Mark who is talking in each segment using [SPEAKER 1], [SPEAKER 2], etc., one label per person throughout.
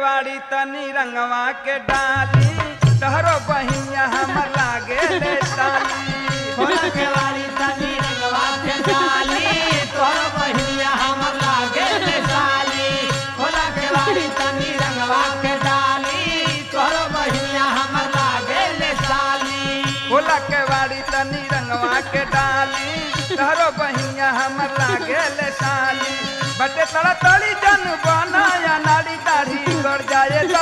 [SPEAKER 1] केवाड़ी तनी रंगवा के डाली तहरो बहिनिया हमर लागे ले साली
[SPEAKER 2] खोला केवाड़ी तनी रंगवा के डाली तोहर बहिनिया हमर लागे ले साली खोला केवाड़ी तनी रंगवा के डाली तोहर बहिनिया हमर लागे ले साली
[SPEAKER 1] खोला केवाड़ी तनी रंगवा के डाली तहरो बहिनिया हमर लागे ले साली बटे तड़ा तड़ी जन बनाया नाड़ी दाढ़ी गड़ जाए तो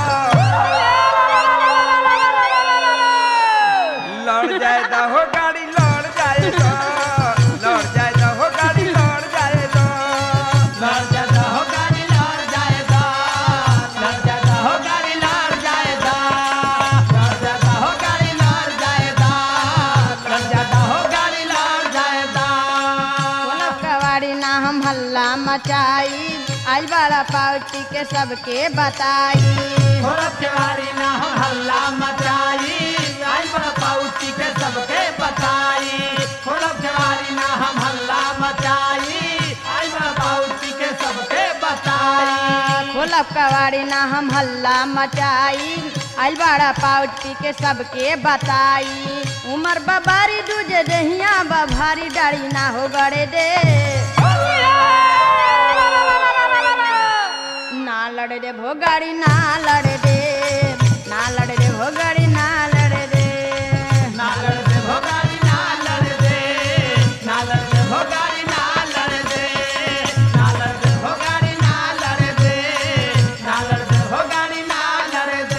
[SPEAKER 1] लड़ जाए दा हो गाड़ी लड़ जाए तो लड़ जाए दा हो गाड़ी लड़ जाए तो
[SPEAKER 2] लड़ जाता हो गाड़ी लड़ जाएगा लड़ जाता हो गाड़ी लड़ जाएगा लड़ जाता हो गाड़ी लड़ जाएगा लड़ जाता हो गाड़ी लड़ जाएगा
[SPEAKER 3] कोनो कवाड़ी ना हम हल्ला मचाई आइल बड़ा पार्टी के सबके बताई
[SPEAKER 2] औरत के बारी ना हम हल्ला मचाई आई बड़ा पाउची के सबके बताई औरत के बारी ना हम हल्ला मचाई आई बड़ा पाउची के सबके बताई
[SPEAKER 3] खोलब कवाड़ी ना हम हल्ला मचाई आइल बड़ा पार्टी के सबके बताई उमर बबारी दूजे दहिया बभारी डाड़ी ना हो गड़े दे ना लड़े दे भो गाड़ी ना लड़े दे ना लड़े दे भो गाड़ी ना लड़े दे
[SPEAKER 2] ना लड़ दे भोगारी ना लड़ दे ना लड़ दे भोगारी ना लड़ दे ना लड़ दे भोगारी ना लड़ दे ना लड़ दे भोगारी ना लड़ दे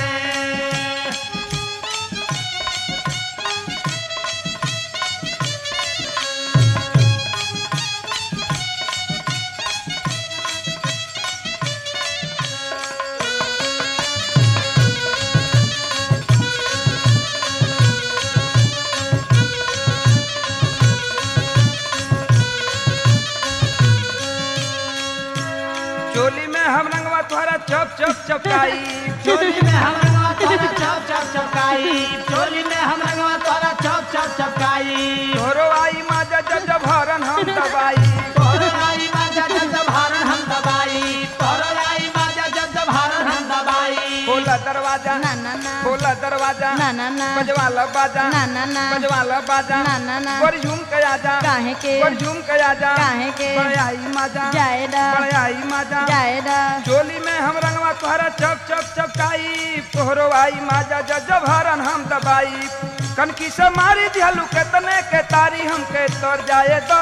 [SPEAKER 1] चोली में हम रंगवा तोहरा चप चप चपकाई
[SPEAKER 2] चोली में हम रंगवा तोरा चप चप चपकाई चोली में हम रंगवा तोरा चप चप चपकाई
[SPEAKER 1] तोरो आई माजा जब जब हरन हम दबाई
[SPEAKER 2] तोरो राई बाजा जब जब हारन हम दबाई तोरो राई बाजा जब जब हारन हम दबाई
[SPEAKER 1] खोला दरवाजा
[SPEAKER 3] ना ना ना
[SPEAKER 1] खोला दरवाजा
[SPEAKER 3] ना ना ना
[SPEAKER 1] बजवाला बाजा
[SPEAKER 3] ना ना ना
[SPEAKER 1] बजवाला बाजा
[SPEAKER 3] ना ना ना
[SPEAKER 1] गोर झूम के आजा
[SPEAKER 3] काहे के
[SPEAKER 1] गोर झूम के आजा
[SPEAKER 3] काहे के
[SPEAKER 1] बड़े आई माजा
[SPEAKER 3] जाएदा
[SPEAKER 1] बड़े आई माजा
[SPEAKER 3] जाएदा
[SPEAKER 1] चोली में हम रंगवा तोहरा चप चप चपकाई तोहरो आई माजा जब जब हरन हम दबाई कनकी से मारी दिहलू केतने के तारी हमके तर जाए तो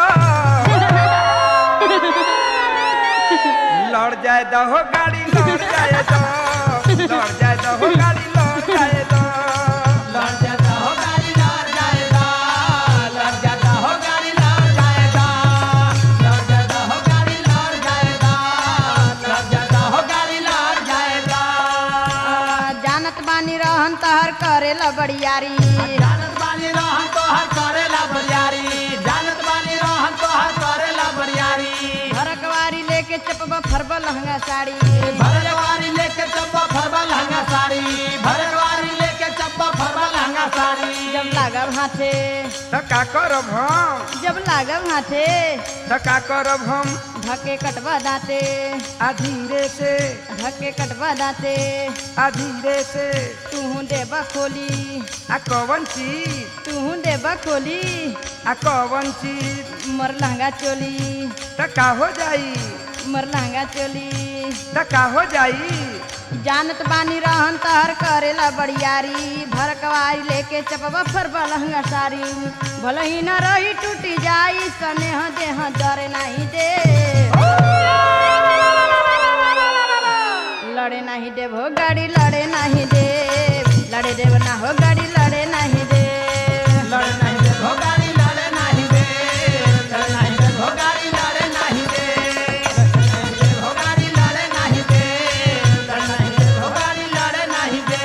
[SPEAKER 1] लड़ जाए दो हो गाड़ी लड़ जाए दो लड़ जाए दो हो गाड़ी लड़ जाए दो
[SPEAKER 2] लड़ जाता हो गाड़ी लड़ जाएगा लड़ जाता हो गाड़ी लड़ जाएगा लड़ जाता हो गाड़ी लड़ जाएगा लड़ जाता हो गाड़ी लड़ जाएगा
[SPEAKER 3] जानत बानी रहन तहर करेला बड़ियारी
[SPEAKER 2] जानत बानी रहन तो हर करेला बरियारी जानत बानी रहन तो हर करेला बरियारी
[SPEAKER 3] भरकवारी लेके चपबा फरबा लहंगा साड़ी
[SPEAKER 2] भरवारी लेके चप्पा फरबा लहंगा साड़ी भरवारी लेके चप्पा फरबा लहंगा साड़ी
[SPEAKER 3] जब लागब हाथे
[SPEAKER 1] त का करब हम
[SPEAKER 3] जब लागब हाथे
[SPEAKER 1] त का करब हम
[SPEAKER 3] धके कटवा दाते
[SPEAKER 1] आ धीरे से
[SPEAKER 3] धके कटवा दाते
[SPEAKER 1] आ धीरे से
[SPEAKER 3] तूहू देबा खोली
[SPEAKER 1] आ कवन चीज
[SPEAKER 3] तूहू देबा खोली
[SPEAKER 1] आ कवन चीज
[SPEAKER 3] मर लहंगा चोली
[SPEAKER 1] त का हो जाई
[SPEAKER 3] मर लहंगा चोली
[SPEAKER 1] त का हो जाई
[SPEAKER 3] जानत बानी रहन तहर करेला बड़ियारी भरकवारी लेके चपबा फरबा लहंगा साड़ी भले ही न रही टूटी जाई स्नेह देह जरे नहीं दे लड़े नहीं देव हो गाड़ी लड़े नहीं दे लड़े देव ना हो गाड़ी लड़े नहीं दे
[SPEAKER 2] लड़ नहीं दे भोगारी लड़े नहीं दे लड़ नहीं दे भोगारी लड़े नहीं दे लड़ नहीं दे भोगारी लड़े नहीं दे लड़ नहीं दे भोगारी लड़े नहीं दे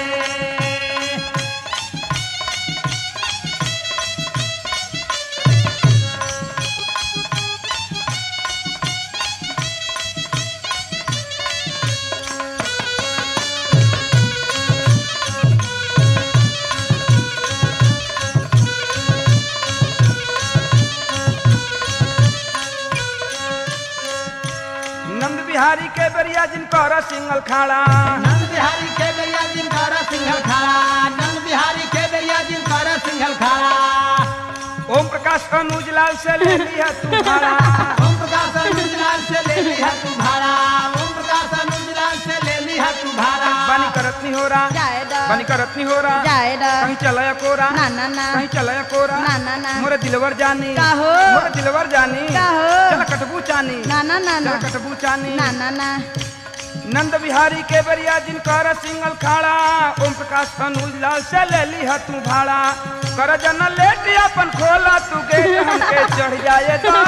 [SPEAKER 1] बिहारी के बेरिया जिनकर सिंगल खाड़ा
[SPEAKER 2] नंद बिहारी के बेरिया जिनकर सिंघल खाड़ा नंद बिहारी के बेरिया जिनकर सिंघल खाड़ा
[SPEAKER 1] ओम प्रकाश अनुज लाल से ले लिया तू भाड़ा
[SPEAKER 2] ओम प्रकाश अनुजलाल से ले लिया तू भाड़ा ओम प्रकाश अनुजलाल से ले लिया तू भाड़ा
[SPEAKER 1] बानी करत नहीं हो रहा
[SPEAKER 3] जाए द
[SPEAKER 1] बानी करत नहीं हो रहा
[SPEAKER 3] जाए द
[SPEAKER 1] कहीं चलाया कोरा
[SPEAKER 3] ना ना ना
[SPEAKER 1] कहीं चलाया कोरा
[SPEAKER 3] ना ना ना
[SPEAKER 1] मोरे दिलवर जानी
[SPEAKER 3] का हो?
[SPEAKER 1] मोरे दिलवर जानी
[SPEAKER 3] का हो?
[SPEAKER 1] चल कटबू चानी
[SPEAKER 3] ना ना ना ना
[SPEAKER 1] चल कटबू चानी
[SPEAKER 3] ना ना ना
[SPEAKER 1] नंद बिहारी के बरिया जिनकर सिंगल खाड़ा ओम प्रकाश अनुज लाल से ले ली तू भाड़ा कर जन लेट अपन खोला तू गेट हमके चढ़ जाए तो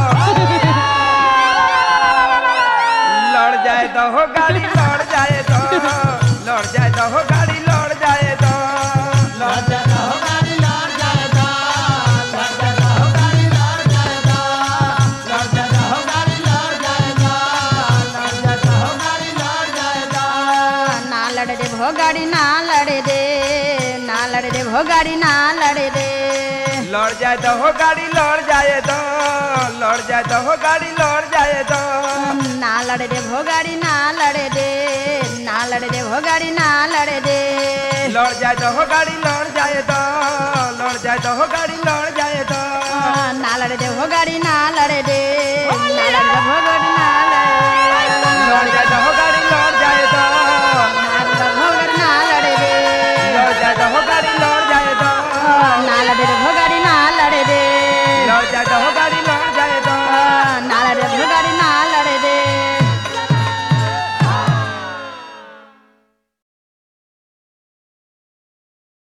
[SPEAKER 1] लड़ जाए दो हो गाड़ी लड़ जाए दो लड़ जाए दो हो गाड़ी लड़ जाए दो लड़
[SPEAKER 2] लड़ जाता हो गाड़ी लड़ जाएगा लड़ जाता हो गाड़ी लड़ जाएगा लड़ जाता हो गाड़ी लड़ जाएगा लड़ जाता हो गाड़ी लड़ जाएगा
[SPEAKER 3] ना लड़ दे भो गाड़ी ना लड़े दे ना लड़े दे भो गाड़ी ना लड़े दे
[SPEAKER 1] लड़ जाए दो हो गाड़ी लड़ जाए दो लड़ जाए दो हो गाड़ी लड़ जाए दो
[SPEAKER 3] ना लड़े दे भो गाड़ी ना लड़े दे ना लड़े दे भो गाड़ी ना लड़े दे
[SPEAKER 1] लड़ जाए दो हो गाड़ी लड़ जाए दो लड़ जाए दो हो गाड़ी लड़